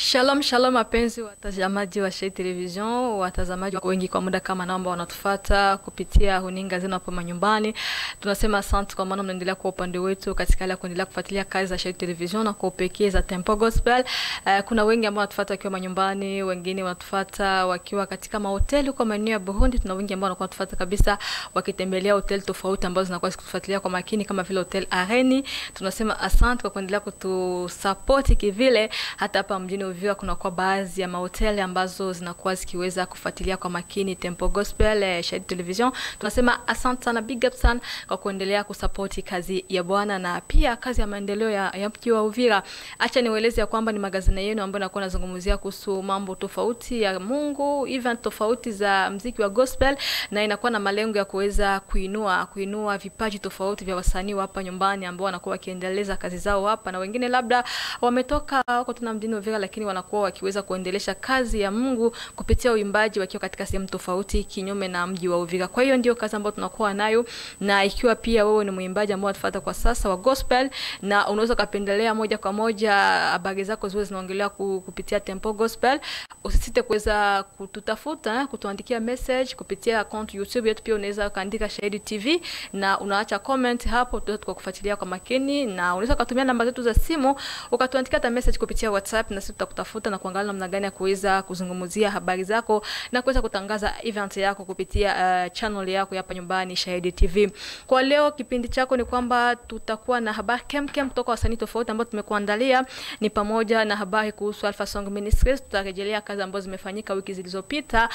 Shalom shalom, wapenzi watazamaji wa Shayia Television, watazamaji wengi kwa muda kama nao ambao wanatufuata kupitia huninga zenu hapo manyumbani, tunasema asante kwa maana mnaendelea kwa upande wetu katika hali ya kuendelea kufuatilia kazi za Shayia Television na kwa upekee za Tempo Gospel. Uh, kuna wengi ambao wanatufuata wakiwa manyumbani, wengine wanatufuata wakiwa katika mahoteli kwa maeneo ya Burundi. Tuna wengi ambao wanakuwa wanatufuata kabisa wakitembelea hoteli tofauti ambazo zinakuwa zikitufuatilia kwa makini kama vile Hotel Areni. Tunasema asante kwa kuendelea kutusupport kivile hata hapa mjini Uvira kunakuwa baadhi ya mahoteli ambazo zinakuwa zikiweza kufuatilia kwa makini Tempo Gospel eh, Shayia Television. Tunasema asante sana, big up sana kwa kuendelea kusapoti kazi ya Bwana na pia kazi ya maendeleo ya, ya mji wa Uvira. Acha niwaeleze ya kwamba ni magazini yenu ambayo nakuwa nazungumzia kuhusu mambo tofauti ya Mungu, event tofauti za mziki wa gospel, na inakuwa na malengo ya kuweza kuinua kuinua vipaji tofauti vya wasanii wa hapa nyumbani ambao wanakuwa wakiendeleza kazi zao hapa, na wengine labda wametoka wako tuna mjini Uvira lakini wanakuwa wakiweza kuendelesha kazi ya Mungu kupitia uimbaji wakiwa katika sehemu tofauti kinyume na mji wa Uvira. Kwa hiyo ndio kazi ambayo tunakuwa nayo, na ikiwa pia wewe ni mwimbaji ambao unatufuata kwa sasa wa gospel na unaweza kupendelea moja kwa moja habari zako ziwe zinaongelewa kupitia Tempo Gospel, usisite kuweza kututafuta, kutuandikia message kupitia account YouTube yetu. Pia unaweza kaandika Shayia TV na unaacha comment hapo, tutaweza tukakufuatilia kwa makini, na unaweza kutumia namba zetu za simu ukatuandikia hata message kupitia WhatsApp na sisi tutakutafuta na kuangalia namna gani ya kuweza kuzungumzia habari zako na kuweza kutangaza event yako kupitia uh, channel yako hapa nyumbani Shayia TV. Kwa leo kipindi chako ni kwamba tutakuwa na habari kem kem kutoka wasanii tofauti ambao tumekuandalia, ni pamoja na habari kuhusu Alpha Song Ministries. Tutarejelea kazi ambazo zimefanyika wiki zilizopita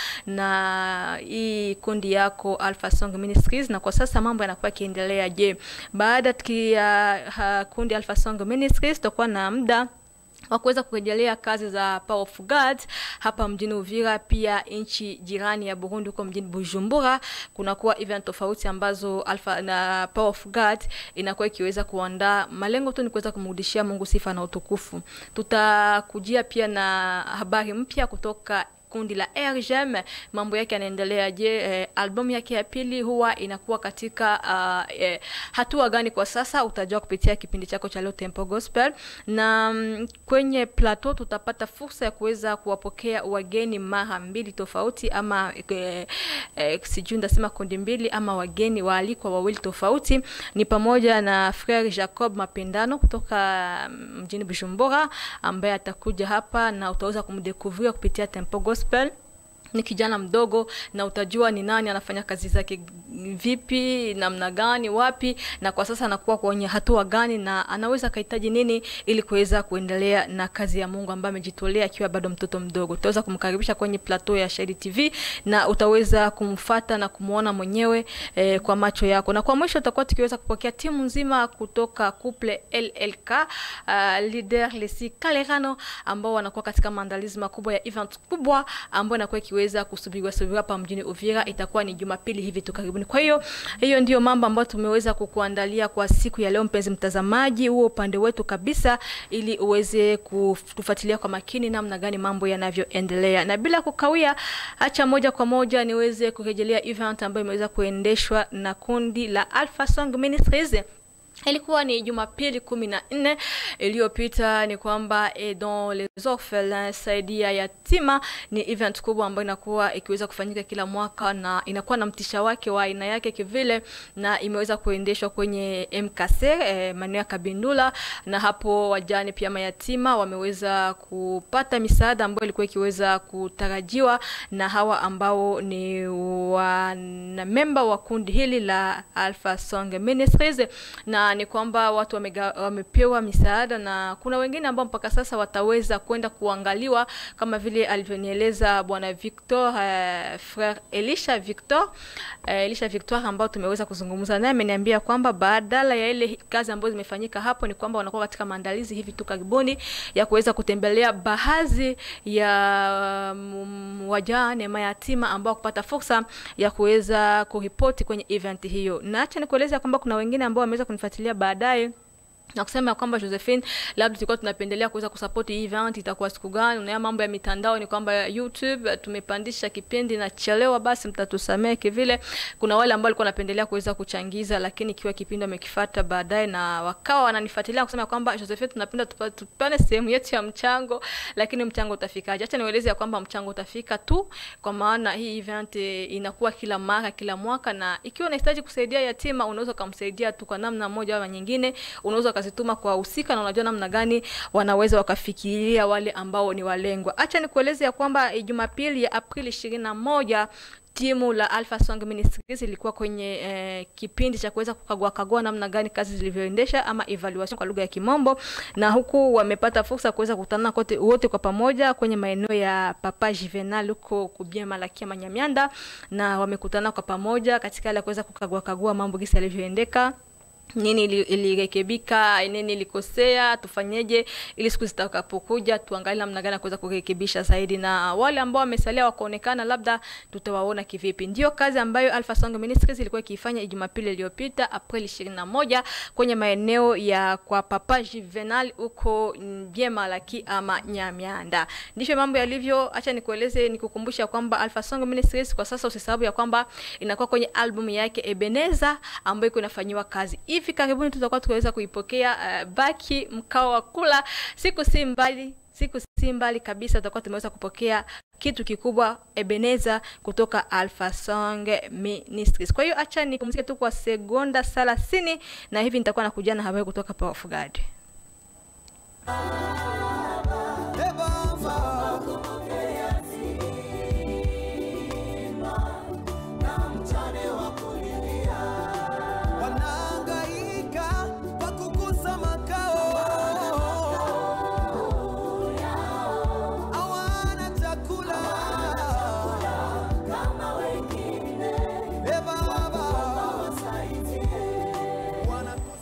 na hii kundi yako Alpha Song Ministries, na kwa sasa mambo yanakuwa yakiendelea. Je, baada ya uh, kundi Alpha Song Ministries tutakuwa na muda wa kuweza kurejelea kazi za Power of God hapa mjini Uvira, pia nchi jirani ya Burundi, huko mjini Bujumbura, kunakuwa event tofauti ambazo Alpha na Power of God inakuwa ikiweza kuandaa. Malengo tu ni kuweza kumrudishia Mungu sifa na utukufu. Tutakujia pia na habari mpya kutoka kundi la RGM, mambo yake yanaendelea je? Eh, albamu yake ya pili huwa inakuwa katika uh, eh, hatua gani kwa sasa? Utajua kupitia kipindi chako cha leo Tempo Gospel, na mm, kwenye plateau tutapata fursa ya kuweza kuwapokea wageni mara mbili tofauti, ama eh, eh, sijui ndasema kundi mbili ama wageni waalikwa wawili tofauti, ni pamoja na Frere Jacob Mapendano kutoka mjini Bujumbura ambaye atakuja hapa na utaweza kumdekuvria kupitia Tempo Gospel ni kijana mdogo na utajua ni nani anafanya kazi zake vipi, namna gani, wapi, na kwa sasa anakuwa kwenye hatua gani, na anaweza kahitaji nini ili kuweza kuendelea na kazi ya Mungu ambayo amejitolea akiwa bado mtoto mdogo. Utaweza kumkaribisha kwenye plateau ya Shayia TV na utaweza kumfata na kumuona mwenyewe eh, kwa macho yako. Na kwa mwisho tutakuwa tukiweza kupokea timu nzima kutoka couple LLK uh, leader Lesi Kalerano ambao wanakuwa katika maandalizi makubwa ya event kubwa ambayo inakuwa ikiweza kusubiriwa subiriwa hapa mjini Uvira. Itakuwa ni Jumapili hivi tu karibuni. Kwa hiyo hiyo ndio mambo ambayo tumeweza kukuandalia kwa siku ya leo, mpenzi mtazamaji, huo upande wetu kabisa, ili uweze kufuatilia kwa makini namna gani mambo yanavyoendelea, na bila kukawia, acha moja kwa moja niweze kurejelea event ambayo imeweza kuendeshwa na kundi la Alpha Song Ministries. Ilikuwa ni Jumapili kumi na nne iliyopita. Ni kwamba Aidons les orphelins, saidia yatima, ni event kubwa ambayo inakuwa ikiweza kufanyika kila mwaka na inakuwa na mtisha wake wa aina yake kivile, na imeweza kuendeshwa kwenye MKC eh, maeneo ya Kabindula, na hapo wajane pia mayatima wameweza kupata misaada ambayo ilikuwa ikiweza kutarajiwa na hawa ambao ni wanamemba wa kundi hili la Alpha Song Ministries na ni kwamba watu wamega, wamepewa misaada na kuna wengine ambao mpaka sasa wataweza kwenda kuangaliwa kama vile alivyonieleza bwana Victor uh, frère Elisha Victor uh, Elisha Victor ambao tumeweza kuzungumza naye, ameniambia kwamba badala ya ile kazi ambayo zimefanyika hapo ni kwamba wanakuwa katika maandalizi hivi tu karibuni ya kuweza kutembelea baadhi ya um, wajane mayatima ambao kupata fursa ya kuweza kuripoti kwenye event hiyo, na acha nikueleza kwamba kuna wengine ambao wameweza kunifuatilia baadaye na kusema ya kwamba Josephine, labda tulikuwa tunapendelea kuweza kusupport hii event, itakuwa siku gani? Unaona mambo ya mitandao ni kwamba YouTube tumepandisha kipindi na chelewa, basi mtatusamehe kivile. Kuna wale ambao walikuwa wanapendelea kuweza kuchangiza, lakini ikiwa kipindi wamekifuata baadaye na wakawa wananifuatilia kusema kwamba Josephine, tunapenda tupa- tupane sehemu yetu ya mchango, lakini mchango utafikaje? Acha niwaeleze ya kwamba mchango utafika tu, kwa maana hii event eh, inakuwa kila mara kila mwaka, na ikiwa unahitaji kusaidia yatima, unaweza kumsaidia tu kwa namna moja au nyingine, unaweza ukazituma kwa wahusika, na unajua namna gani wanaweza wakafikiria wale ambao ni walengwa. Acha nikueleze ya kwamba eh, Jumapili ya Aprili ishirini na moja timu la Alpha Song Ministries ilikuwa kwenye eh, kipindi cha kuweza kukagua kagua namna gani kazi zilivyoendesha ama evaluation kwa lugha ya Kimombo, na huku wamepata fursa ya kuweza kukutana kote wote kwa pamoja kwenye maeneo ya Papa Juvenal huko Kubia Malakia Manyamyanda, na wamekutana kwa pamoja katika hali ya kuweza kukagua kagua mambo gisi yalivyoendeka nini ili- ilirekebika, nini ilikosea, tufanyeje ili siku zitakapokuja tuangalie namna gani ya kuweza kurekebisha zaidi, na wale ambao wamesalia wakaonekana, labda tutawaona kivipi. Ndio kazi ambayo Alpha Song Ministries ilikuwa ikiifanya Jumapili iliyopita Aprili 21 kwenye maeneo ya kwa Papa Juvenal huko Biemalaki ama Nyamianda. Ndivyo mambo yalivyo. Acha nikueleze, nikukumbusha kwamba Alpha Song Ministries kwa sasa usisahau ya kwamba inakuwa kwenye album yake Ebeneza ambayo iko inafanyiwa kazi. Hivi karibuni tutakuwa tukiweza kuipokea uh, baki mkao wa kula, siku si mbali siku si mbali kabisa tutakuwa tumeweza kupokea kitu kikubwa Ebeneza kutoka Alpha Song Ministries. Kwa hiyo acha nipumzike tu kwa sekonda 30 na hivi nitakuwa nakuja na habari kutoka Power of God. wanaangaika kwa kukosa makao, hawana chakula Eh, Baba, wanakosa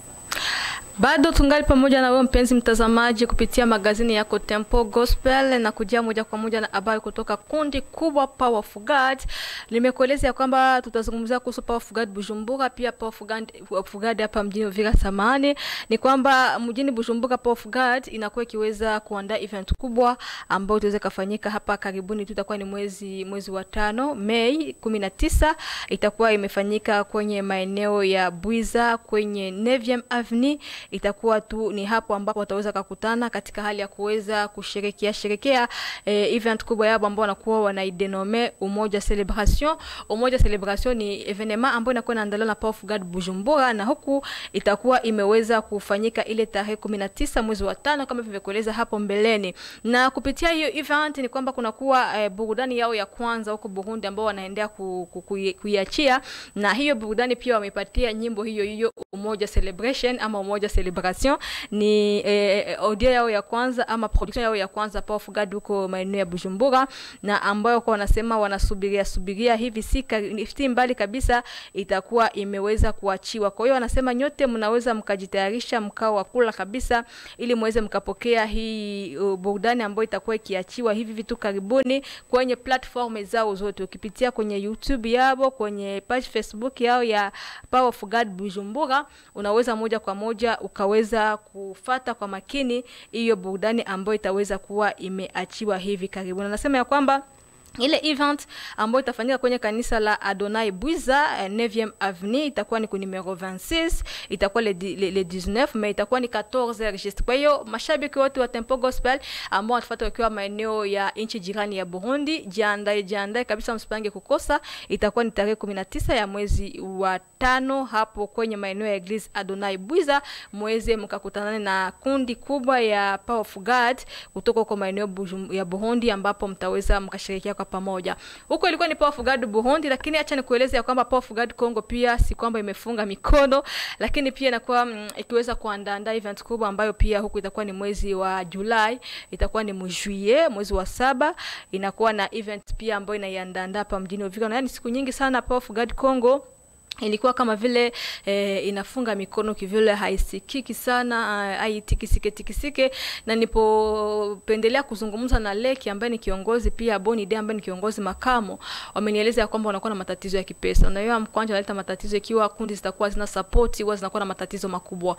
Bado tungali pamoja na wewe mpenzi mtazamaji kupitia magazini yako Tempo Gospel na kujia moja kwa moja na habari kutoka kundi kubwa Power of God. Nimekueleza ya kwamba tutazungumzia kuhusu Power of God Bujumbura, pia Power of God, of God hapa mjini Uvira samani. Ni kwamba mjini Bujumbura Power of God inakuwa ikiweza kuandaa event kubwa ambayo itaweza kufanyika hapa karibuni tu, itakuwa ni mwezi mwezi wa tano Mei 19 itakuwa imefanyika kwenye maeneo ya Bwiza kwenye 9 Avenue itakuwa tu ni hapo ambapo wataweza kukutana katika hali ya kuweza kusherekea sherekea eh, event kubwa yao ambao wanakuwa wanaidenome Umoja Celebration. Umoja Celebration ni evenement ambayo inakuwa inaandaliwa na Power of God Bujumbura, na huku itakuwa imeweza kufanyika ile tarehe 19 mwezi wa tano kama vilivyokueleza hapo mbeleni, na kupitia hiyo event ni kwamba kunakuwa eh, burudani yao ya kwanza huko Burundi ambao wanaendea ku, ku, ku, kuiachia, na hiyo burudani pia wamepatia nyimbo hiyo hiyo Umoja Celebration ama Umoja Celebration ni eh, audio yao ya kwanza ama production yao ya kwanza Power of God huko maeneo ya Bujumbura, na ambayo kwa wanasema wanasubiria subiria hivi si ka- si mbali kabisa itakuwa imeweza kuachiwa. Kwa hiyo wanasema nyote mnaweza mkajitayarisha mkao wa kula kabisa, ili muweze mkapokea hii uh, burudani ambayo itakuwa ikiachiwa hivi vitu karibuni kwenye platform zao zote, ukipitia kwenye YouTube yao, kwenye page Facebook yao ya Power of God Bujumbura, unaweza moja kwa moja ukaweza kufata kwa makini hiyo burudani ambayo itaweza kuwa imeachiwa hivi karibuni. Anasema ya kwamba ile event ambayo itafanyika kwenye kanisa la Adonai Bwiza eh, 9e Avenue itakuwa ni ku numero 26, itakuwa le, di- le, le 19 mais itakuwa ni 14 registre. Kwa hiyo mashabiki wote wa Tempo Gospel ambao watafuata wakiwa maeneo ya nchi jirani ya Burundi, jiandae jiandae kabisa, msipange kukosa. Itakuwa ni tarehe 19 ya mwezi wa tano hapo kwenye maeneo ya Eglise Adonai Bwiza, mweze mkakutana na kundi kubwa ya Power of God kutoka kwa maeneo Bujum- ya Burundi ambapo mtaweza mkashirikia kwa pamoja. Huko ilikuwa ni Power of God Burundi, lakini acha nikueleze ya kwamba Power of God Congo pia si kwamba imefunga mikono, lakini pia inakuwa mm, ikiweza kuandaa event kubwa ambayo pia huku itakuwa ni mwezi wa Julai, itakuwa ni mjuye mwezi wa saba, inakuwa na event pia ambayo inaiandaa hapa mjini Uvira, na yani siku nyingi sana Power of God Congo ilikuwa kama vile eh, inafunga mikono kivile, haisikiki sana, eh, haitikisike tikisike. Na nipopendelea kuzungumza na Leki ambaye ni kiongozi pia Boni De ambaye ni kiongozi makamo, wamenieleza ya kwamba wanakuwa na matatizo ya kipesa, na hiyo mkwanja analeta matatizo ikiwa kundi zitakuwa zina support, huwa zinakuwa na matatizo makubwa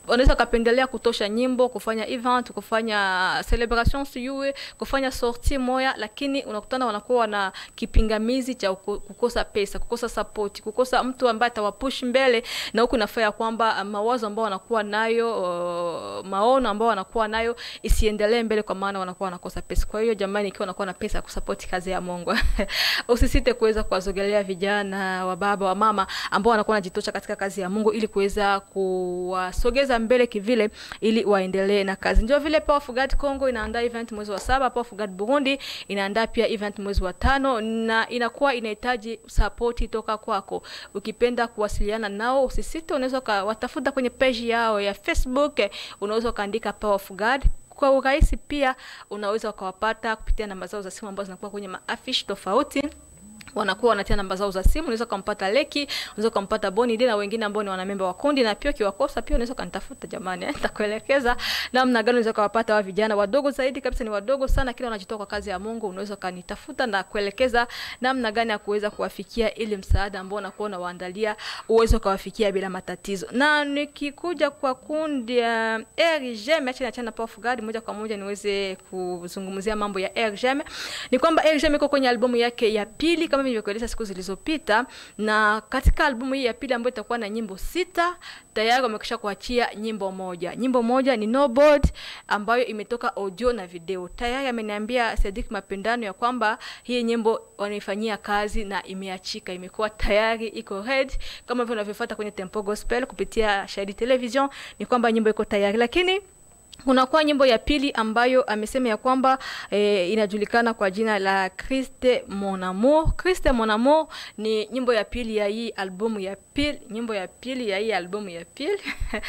unaweza ukapendelea kutosha nyimbo kufanya event kufanya celebration sijui kufanya sorti moya lakini unakutana wanakuwa wana kipingamizi cha uko- kukosa pesa kukosa support kukosa mtu ambaye atawapush mbele na huku nafaa ya kwamba uh, mawazo ambao wanakuwa nayo uh, maono ambao wanakuwa nayo isiendelee mbele kwa maana wanakuwa wanakosa pesa kwa hiyo jamani ikiwa unakuwa na pesa ya kusupport kazi ya mungu usisite kuweza kuwazogelea vijana wa baba wa mama ambao wanakuwa wanajitosha katika kazi ya mungu ili kuweza kuwasogeza mbele kivile ili waendelee na kazi ndio vile Power of God Congo inaandaa event mwezi wa saba Power of God Burundi inaandaa pia event mwezi wa tano na inakuwa inahitaji sapoti toka kwako ukipenda kuwasiliana nao usisite unaweza ukawatafuta kwenye page yao ya facebook eh, unaweza ukaandika Power of God kwa urahisi pia unaweza ukawapata kupitia namba zao za simu ambazo zinakuwa kwenye maafishi tofauti wanakuwa wanatia namba zao za simu unaweza ukampata leki unaweza ukampata bonide na wengine ambao ni wanamemba wa kundi na pia ukiwakosa pia unaweza ukanitafuta jamani eh, nitakuelekeza namna gani unaweza ukawapata wa vijana wadogo zaidi kabisa ni wadogo sana kila wanajitoa kwa kazi ya mungu unaweza ukanitafuta na kuelekeza namna gani ya kuweza kuwafikia ili msaada ambao unakuwa unawaandalia uweze ukawafikia bila matatizo na nikikuja kwa kundi ya rgm acha niachane na Power of God moja kwa moja niweze kuzungumzia mambo ya rgm ni kwamba rgm iko kwenye albamu yake ya pili kama nilivyokueleza siku zilizopita na katika albamu hii ya pili ambayo itakuwa na nyimbo sita tayari wamekisha kuachia nyimbo moja nyimbo moja ni nobod ambayo imetoka audio na video tayari ameniambia Sadik Mapendano ya kwamba hii nyimbo wanaifanyia kazi na imeachika imekuwa tayari iko ready kama vile unavyofuata kwenye Tempo Gospel kupitia Shahidi Television ni kwamba nyimbo iko tayari lakini kunakuwa nyimbo ya pili ambayo amesema ya kwamba eh, inajulikana kwa jina la Christe Mon Amour. Christe Mon Amour ni nyimbo ya pili ya hii albumu ya pili, nyimbo ya pili ya hii albumu ya pili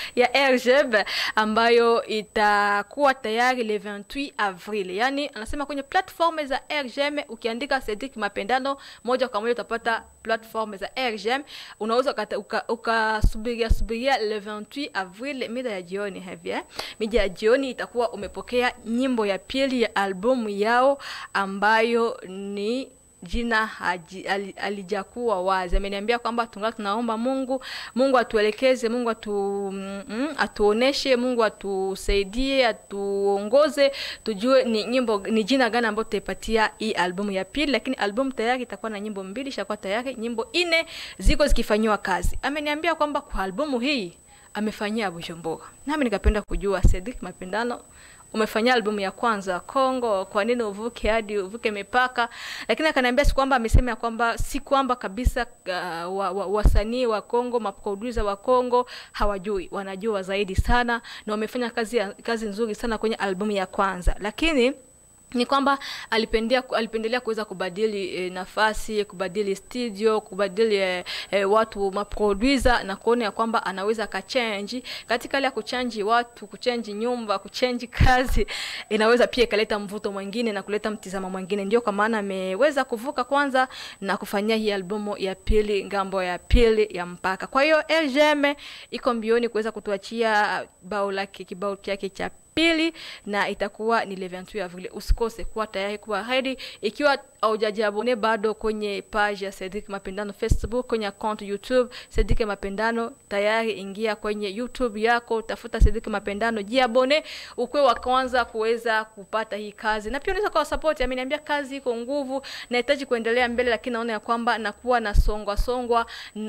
ya RGB ambayo itakuwa tayari le 28 Avril. Yani anasema kwenye platform za RGM ukiandika Cedric Mapendano moja kwa moja utapata platform za RGM. Unaweza ukata- uka- ukasubiria subiria le 28 Avril mida ya jioni hivi eh? Mida ya jioni itakuwa umepokea nyimbo ya pili ya albumu yao ambayo ni jina haji- ali- alijakuwa wazi ameniambia kwamba tungali tunaomba mungu mungu atuelekeze mungu atu, mm, mm, atuoneshe mungu atusaidie atuongoze tujue ni nyimbo ni jina gani ambayo tutaipatia hii albumu ya pili lakini albumu tayari itakuwa na nyimbo mbili ishakuwa tayari nyimbo nne ziko zikifanyiwa kazi ameniambia kwamba kwa albumu hii amefanyia bujumbura nami nikapenda kujua Cedric Mapendano umefanyia albumu ya kwanza Kongo, kwa nini uvuke hadi uvuke mipaka? Lakini akaniambia si kwamba amesema ya kwamba si kwamba kabisa uh, wa, wa, wasanii wa Kongo, maproducer wa Kongo hawajui, wanajua zaidi sana na wamefanya kazi, ya, kazi nzuri sana kwenye albumu ya kwanza, lakini ni kwamba alipendelea alipendelea kuweza kubadili e, nafasi kubadili studio kubadili e, e, watu maproducer na kuona ya kwamba anaweza akachange katika ile ya kuchanji watu kuchanji nyumba kuchanji kazi inaweza pia ikaleta mvuto mwingine na kuleta mtizamo mwingine ndio kwa maana ameweza kuvuka kwanza na kufanyia hii albumu ya pili ngambo ya pili ya mpaka kwa hiyo LGM iko mbioni kuweza kutuachia bao lake kibao chake cha pili na itakuwa ni le 28 Avril. Usikose kuwa tayari kuwa ready. Ikiwa haujajiabone bado kwenye page ya Cedric Mapendano Facebook, kwenye account YouTube Cedric Mapendano, tayari ingia kwenye YouTube yako, tafuta Cedric Mapendano, jiabone, ukwe wa kwanza kuweza kupata hii kazi, na pia unaweza kwa support. Ameniambia kazi iko nguvu, nahitaji kuendelea mbele, lakini naona ya kwamba nakuwa na songwa songwa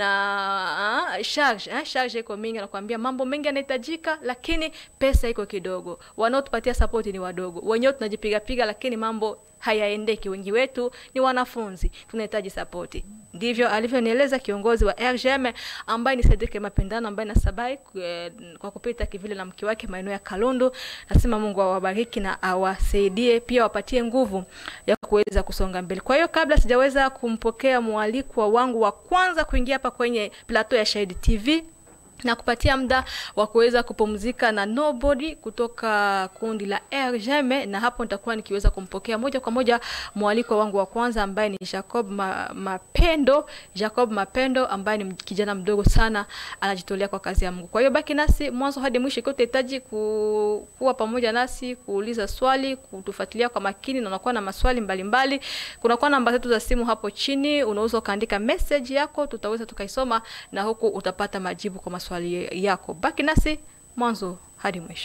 na ah, charge eh, charge iko mingi, nakwambia mambo mengi yanahitajika, lakini pesa iko kidogo. Wanaotupatia support ni wadogo, wenyewe tunajipiga piga, lakini mambo hayaendeki. Wengi wetu ni wanafunzi, tunahitaji sapoti. Ndivyo alivyonieleza kiongozi wa RGM ambaye ni Cedric Mapendano ambaye nasabai eh, kwa kupita kivile na mke wake maeneo ya Kalundu. Nasema Mungu awabariki na awasaidie pia wapatie nguvu ya kuweza kusonga mbele. Kwa hiyo kabla sijaweza kumpokea mwalikwa wangu wa kwanza kuingia hapa kwenye plateau ya Shahidi TV na kupatia muda wa kuweza kupumzika na Nobody kutoka kundi la RGM, na hapo nitakuwa nikiweza kumpokea moja kwa moja mwaliko wangu wa kwanza ambaye ni Jacob Ma, Mapendo. Jacob Mapendo ambaye ni kijana mdogo sana anajitolea kwa kazi ya Mungu. Kwa hiyo baki nasi mwanzo hadi mwisho, ikiwa utahitaji ku, kuwa pamoja nasi, kuuliza swali, kutufuatilia kwa makini, na unakuwa na maswali mbalimbali, kunakuwa namba zetu za simu hapo chini, unaweza ukaandika message yako, tutaweza tukaisoma na huku utapata majibu kwa maswali yako. Baki nasi mwanzo hadi mwisho.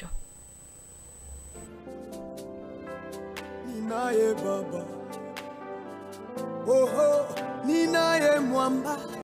ninaye baba oho ninaye mwamba